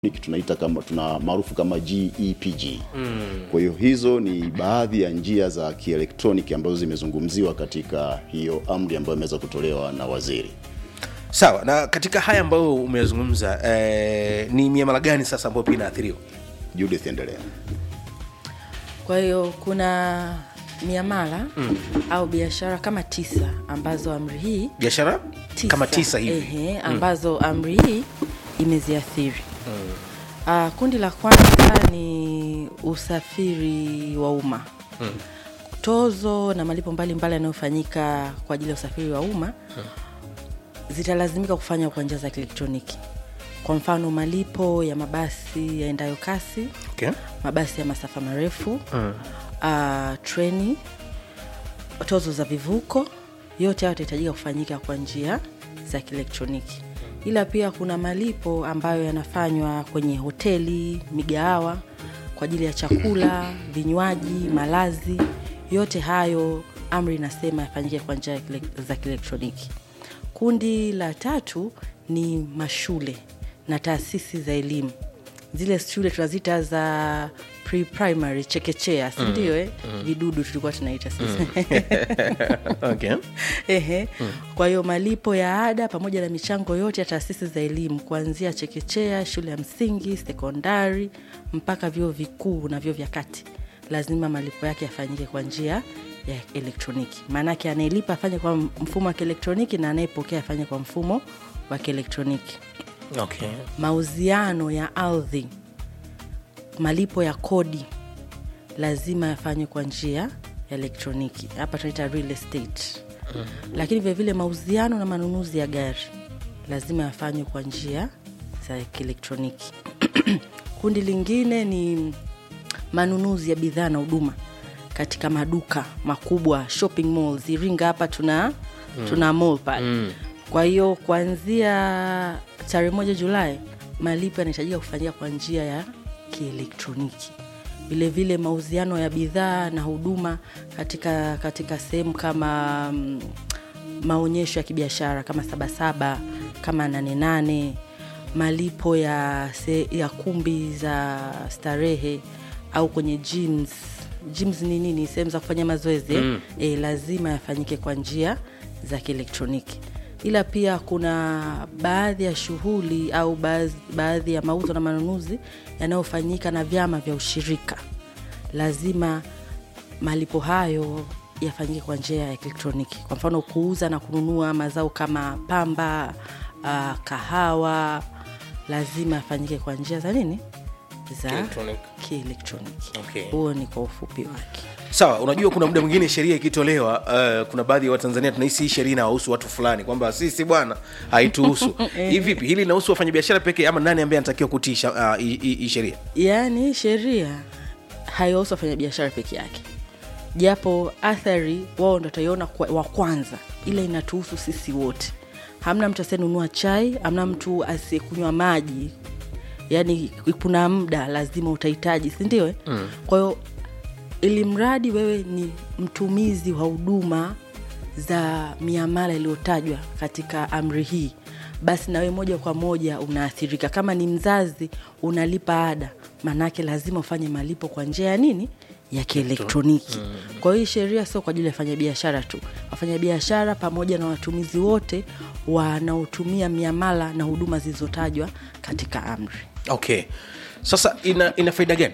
tunaita kama tuna maarufu kama GEPG. Mm. Kwa hiyo hizo ni baadhi ya njia za kielektroniki ambazo zimezungumziwa katika hiyo amri ambayo imeweza kutolewa na waziri. sawa na katika haya ambayo umeyazungumza eh, ni miamala gani sasa ambayo pia inaathiriwa Judith, endelea. Kwa hiyo kuna miamala mm. au biashara kama tisa ambazo amri hii biashara tisa, kama tisa hivi ehe, ambazo amri hii imeziathiri mm. uh, kundi la kwanza ni usafiri wa umma mm. tozo na malipo mbalimbali yanayofanyika kwa ajili ya usafiri wa umma mm. zitalazimika kufanywa kwa njia za kielektroniki kwa mfano malipo ya mabasi yaendayo kasi okay. mabasi ya masafa marefu mm. uh, treni tozo za vivuko yote hayo yatahitajika kufanyika kwa njia za kielektroniki ila pia kuna malipo ambayo yanafanywa kwenye hoteli migahawa kwa ajili ya chakula vinywaji malazi yote hayo amri inasema yafanyike kwa njia ya kile- za kielektroniki kundi la tatu ni mashule na taasisi za elimu zile shule tunazita za pre-primary chekechea sindio eh? vidudu tulikuwa tunaita sisi okay. Ehe. Kwa hiyo malipo ya ada pamoja na michango yote ya taasisi za elimu kuanzia chekechea, shule ya msingi, sekondari mpaka vyuo vikuu na vyuo vya kati, lazima malipo yake yafanyike kwa njia ya elektroniki. Maanake anayelipa afanye kwa mfumo wa kielektroniki na anayepokea afanye kwa mfumo wa kielektroniki. Okay. Mauziano ya ardhi, malipo ya kodi lazima yafanywe kwa njia ya elektroniki. Hapa tunaita real estate mm-hmm. Lakini vilevile mauziano na manunuzi ya gari lazima yafanywe kwa njia za kielektroniki. Kundi lingine ni manunuzi ya bidhaa na huduma katika maduka makubwa shopping malls. Iringa hapa tuna mm. tuna mall pale mm. Kwa hiyo kuanzia tarehe moja Julai malipo yanahitajika kufanyika kwa njia ya kielektroniki. Vilevile mauziano ya bidhaa na huduma katika, katika sehemu kama mm, maonyesho ya kibiashara kama Sabasaba kama Nane Nane, malipo ya, se, ya kumbi za starehe au kwenye gyms. Gyms ni nini? Sehemu za kufanya mazoezi mm. E, lazima yafanyike kwa njia za kielektroniki ila pia kuna baadhi ya shughuli au baadhi, baadhi ya mauzo na manunuzi yanayofanyika na vyama vya ushirika lazima malipo hayo yafanyike kwa njia ya elektroniki kwa mfano kuuza na kununua mazao kama pamba uh, kahawa lazima yafanyike kwa njia za nini za Kielektroniki. kielektroniki Okay. huo ni kwa ufupi wake sawa unajua kuna muda mwingine sheria ikitolewa uh, kuna baadhi ya watanzania tunahisi hii sheria inawahusu watu fulani kwamba sisi bwana haituhusu hii vipi hili linahusu wafanyabiashara pekee ama nani ambaye anatakiwa kutii sha- uh, hii- hii hii sheria yaani sheria haiwahusu wafanyabiashara peke yake japo athari wao ndo wataiona kwa- wa kwanza ila inatuhusu sisi wote hamna mtu asiyenunua chai hamna mtu asiyekunywa maji yaani kuna muda lazima utahitaji sindio mm. kwa hiyo ili mradi wewe ni mtumizi wa huduma za miamala iliyotajwa katika amri hii basi nawe moja kwa moja unaathirika kama ni mzazi unalipa ada maanaake lazima ufanye malipo kwa njia ya nini ya kielektroniki kwa hiyo hii sheria sio kwa ajili ya wafanyabiashara tu wafanyabiashara pamoja na watumizi wote wanaotumia miamala na huduma zilizotajwa katika amri okay sasa ina, ina faida gani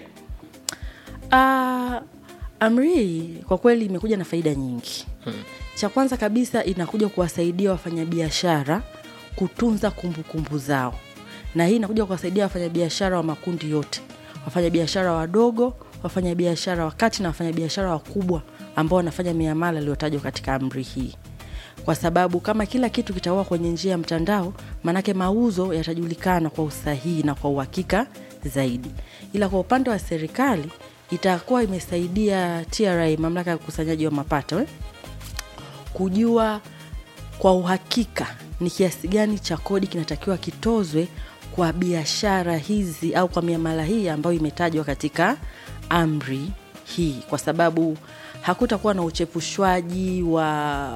Uh, amri hii kwa kweli imekuja na faida nyingi hmm. cha kwanza kabisa inakuja kuwasaidia wafanyabiashara kutunza kumbukumbu kumbu zao na hii inakuja kuwasaidia wafanyabiashara wa makundi yote wafanyabiashara wadogo wafanyabiashara wakati na wafanyabiashara wakubwa ambao wanafanya miamala iliyotajwa katika amri hii kwa sababu kama kila kitu kitakuwa kwenye njia ya mtandao maanake mauzo yatajulikana kwa usahihi na kwa uhakika zaidi ila kwa upande wa serikali itakuwa imesaidia tra mamlaka ya ukusanyaji wa mapato eh? kujua kwa uhakika ni kiasi gani cha kodi kinatakiwa kitozwe kwa biashara hizi au kwa miamala hii ambayo imetajwa katika amri hii kwa sababu hakutakuwa na uchepushwaji wa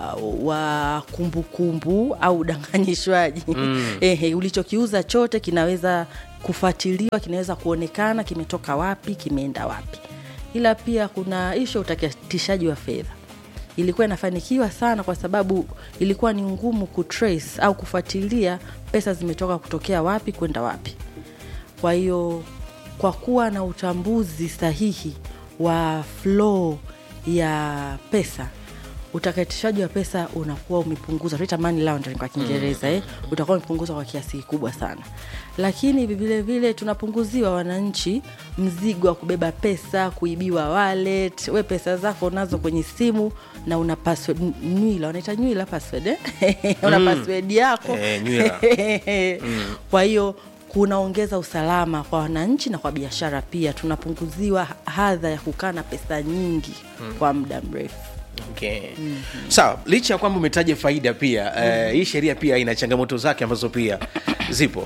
wa kumbukumbu kumbu, au udanganyishwaji mm. Ehe, ulichokiuza chote kinaweza kufuatiliwa kinaweza kuonekana kimetoka wapi kimeenda wapi ila pia kuna ishu ya utakatishaji wa fedha ilikuwa inafanikiwa sana kwa sababu ilikuwa ni ngumu kutrace au kufuatilia pesa zimetoka kutokea wapi kwenda wapi kwa hiyo kwa kuwa na utambuzi sahihi wa flow ya pesa utakatishaji wa pesa unakuwa umepunguza tunaita money laundering kwa kiingereza eh, utakuwa umepunguza kwa kiasi kikubwa sana lakini vile vile tunapunguziwa wananchi mzigo wa kubeba pesa kuibiwa wallet we pesa zako unazo kwenye simu na una password n- nywila wanaita nywila password eh? una password yako Eh, nywila. kwa hiyo kunaongeza usalama kwa wananchi na kwa biashara pia tunapunguziwa hadha ya kukaa na pesa nyingi kwa muda mrefu okay. mm-hmm. sawa licha ya kwamba umetaja faida pia mm-hmm. eh, hii sheria pia ina changamoto zake ambazo pia zipo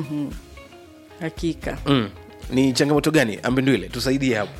hakika mm. ni changamoto gani ambindwile tusaidie hapo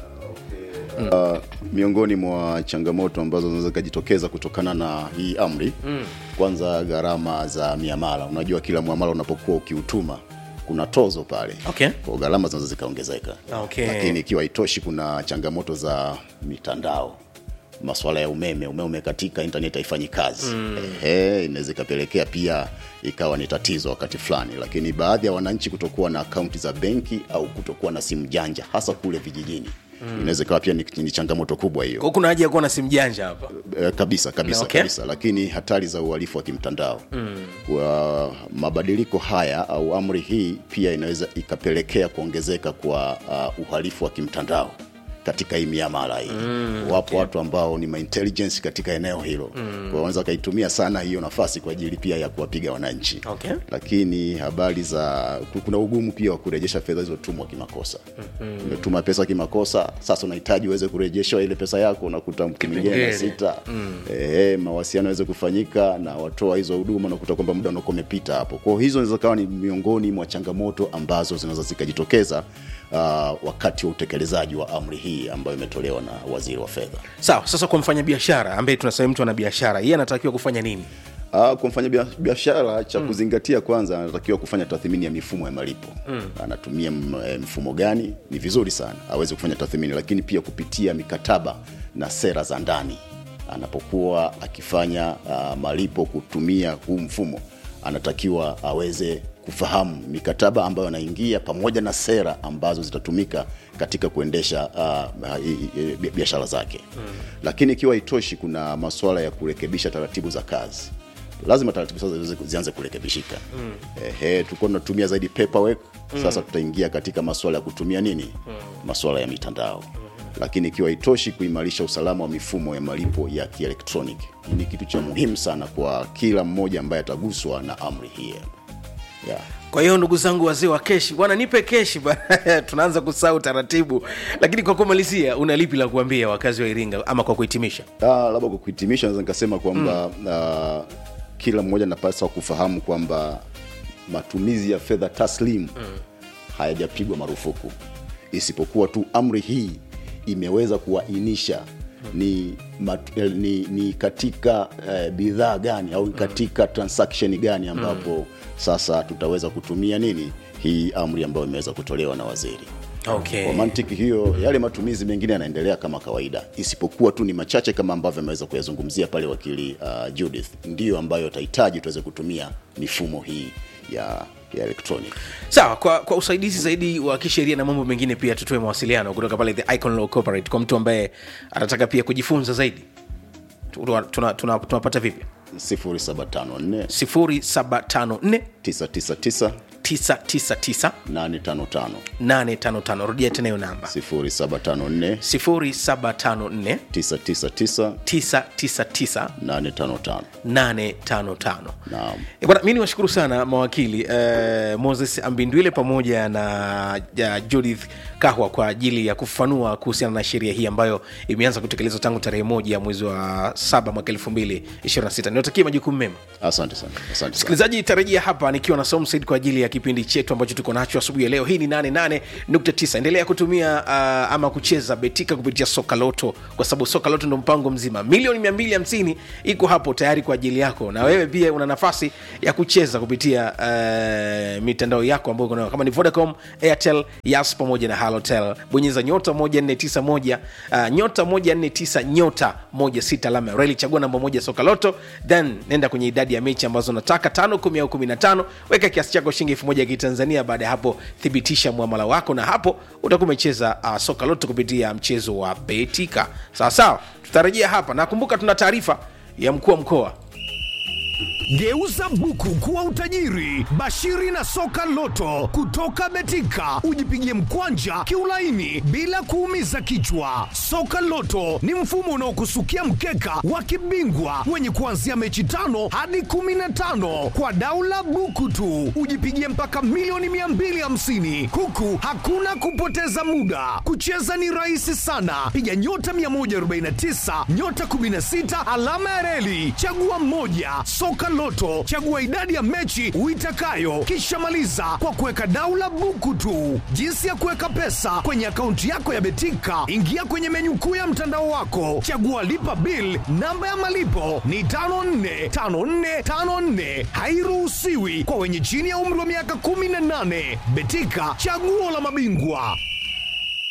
Uh, miongoni mwa changamoto ambazo zinaweza zikajitokeza kutokana na hii amri mm. kwanza gharama za miamala unajua kila mwamala unapokuwa ukiutuma kuna tozo pale Okay. kwa gharama zinaweza zikaongezeka Okay. lakini ikiwa haitoshi kuna changamoto za mitandao maswala ya umeme umeme umekatika internet haifanyi kazi mm. Ehe, inaweza ikapelekea pia ikawa ni tatizo wakati fulani lakini baadhi ya wananchi kutokuwa na akaunti za benki au kutokuwa na simu janja hasa kule vijijini mm. inaweza ikawa pia ni, ni changamoto kubwa hiyo Kwa kuna haja ya kuwa na simu janja hapa Eh, kabisa kabisa Okay. kabisa lakini hatari za uhalifu wa kimtandao mm. kwa mabadiliko haya au amri hii pia inaweza ikapelekea kuongezeka kwa uh, uhalifu wa kimtandao katika hii miamala hii mm, wapo okay. watu ambao ni maintelligence katika eneo hilo mm. kwa wanaweza wakaitumia sana hiyo nafasi kwa ajili pia ya kuwapiga wananchi Okay. lakini habari za kuna ugumu pia wa kurejesha fedha zilizotumwa kimakosa mm-hmm. umetuma pesa kimakosa sasa unahitaji uweze kurejeshwa ile pesa yako unakuta mtu mwingine na Kipengele. sita mm. e, mawasiliano yaweze kufanyika na watoa hizo huduma unakuta kwamba muda unakuwa umepita hapo kwao hizo zinaweza kawa ni miongoni mwa changamoto ambazo zinaweza zikajitokeza uh, wakati wa utekelezaji wa amri hii ambayo imetolewa na waziri wa fedha sawa sasa kwa mfanyabiashara ambaye tunasema mtu ana biashara yeye anatakiwa kufanya nini Uh, kwa mfanya bia- biashara cha mm. kuzingatia kwanza anatakiwa kufanya tathmini ya mifumo ya malipo mm. anatumia m- eh, mfumo gani ni vizuri sana aweze kufanya tathmini lakini pia kupitia mikataba na sera za ndani anapokuwa akifanya uh, malipo kutumia huu mfumo anatakiwa aweze kufahamu mikataba ambayo anaingia pamoja na sera ambazo zitatumika katika kuendesha uh, uh, i- i- biashara zake mm. lakini ikiwa itoshi kuna masuala ya kurekebisha taratibu za kazi lazima taratibu sasa ziweze- zianze kurekebishika mm. Ehe, tulikuwa tunatumia zaidi paperwork sasa tutaingia katika masuala ya kutumia nini mm. masuala ya mitandao lakini ikiwa itoshi kuimarisha usalama wa mifumo ya malipo ya kielektroniki hii ni kitu cha muhimu sana kwa kila mmoja ambaye ataguswa na amri hii yeah. kwa hiyo ndugu zangu wazee wa keshi bwana nipe keshi bwana tunaanza kusahau taratibu lakini kwa kumalizia una lipi la kuambia wakazi wa iringa ama kwa kuhitimisha Ah, labda kwa kuhitimisha naweza nikasema kwamba mm. uh, kila mmoja anapaswa kufahamu kwamba matumizi ya fedha taslim mm. hayajapigwa marufuku isipokuwa tu amri hii imeweza kuainisha ni, mat, eh, ni, ni katika eh, bidhaa gani au katika transaction gani ambapo sasa tutaweza kutumia nini hii amri ambayo imeweza kutolewa na waziri okay. kwa mantiki hiyo yale matumizi mengine yanaendelea kama kawaida isipokuwa tu ni machache kama ambavyo ameweza kuyazungumzia pale wakili uh, judith ndiyo ambayo atahitaji tuweze kutumia mifumo hii ya ya electronic sawa kwa, kwa usaidizi zaidi wa kisheria na mambo mengine pia tutoe mawasiliano kutoka pale the icon law corporate kwa mtu ambaye anataka pia kujifunza zaidi tunapata tuna, tuna, tunapata vipi 0754 0754 999 999 855 855 rudia tena hiyo namba 0754 0754 999 999 855 855 naam Eh, bwana mi niwashukuru sana mawakili eh, moses ambindwile pamoja na ja, judith kahwa kwa ajili ya kufafanua kuhusiana na sheria hii ambayo imeanza kutekelezwa tangu tarehe moja ya mwezi wa saba mwaka elfu mbili ishirini na sita niwatakie majukumu mema asante sana asante sana msikilizaji tarejia hapa nikiwa na somsaid kwa ajili ya kipindi chetu ambacho tuko nacho asubuhi ya leo hii ni 88.9 endelea kutumia uh, ama kucheza betika kupitia soka loto kwa sababu soka loto ndo mpango mzima milioni 250 iko hapo tayari kwa ajili yako na wewe pia una nafasi ya kucheza kupitia uh, mitandao yako ambayo uko nayo kama ni vodacom airtel yas pamoja na halotel bonyeza nyota 1491 uh, nyota 149 nyota 16 alama ya reli chagua namba moja soka loto then nenda kwenye idadi ya mechi ambazo unataka tano kumi au kumi na tano weka kiasi chako shilingi elfu moja ya kitanzania baada ya hapo thibitisha mwamala wako na hapo utakuwa umecheza uh, soka loto kupitia mchezo wa betika sawa sawa tutarejea hapa nakumbuka tuna taarifa ya mkuu wa mkoa Geuza buku kuwa utajiri. Bashiri na soka loto kutoka Betika, ujipigie mkwanja kiulaini bila kuumiza kichwa. Soka loto ni mfumo unaokusukia mkeka wa kibingwa wenye kuanzia mechi tano hadi kumi na tano kwa daula buku tu, ujipigie mpaka milioni 250 huku hakuna kupoteza muda. Kucheza ni rahisi sana, piga nyota 149 nyota 16 alama ya reli, chagua moja. Soka Loto, chagua idadi ya mechi uitakayo, kisha maliza kwa kuweka daula buku tu. Jinsi ya kuweka pesa kwenye akaunti yako ya Betika, ingia kwenye menyu kuu ya mtandao wako, chagua lipa bill. Namba ya malipo ni 545454, hairuhusiwi kwa wenye chini ya umri wa miaka 18. Betika, chaguo la mabingwa.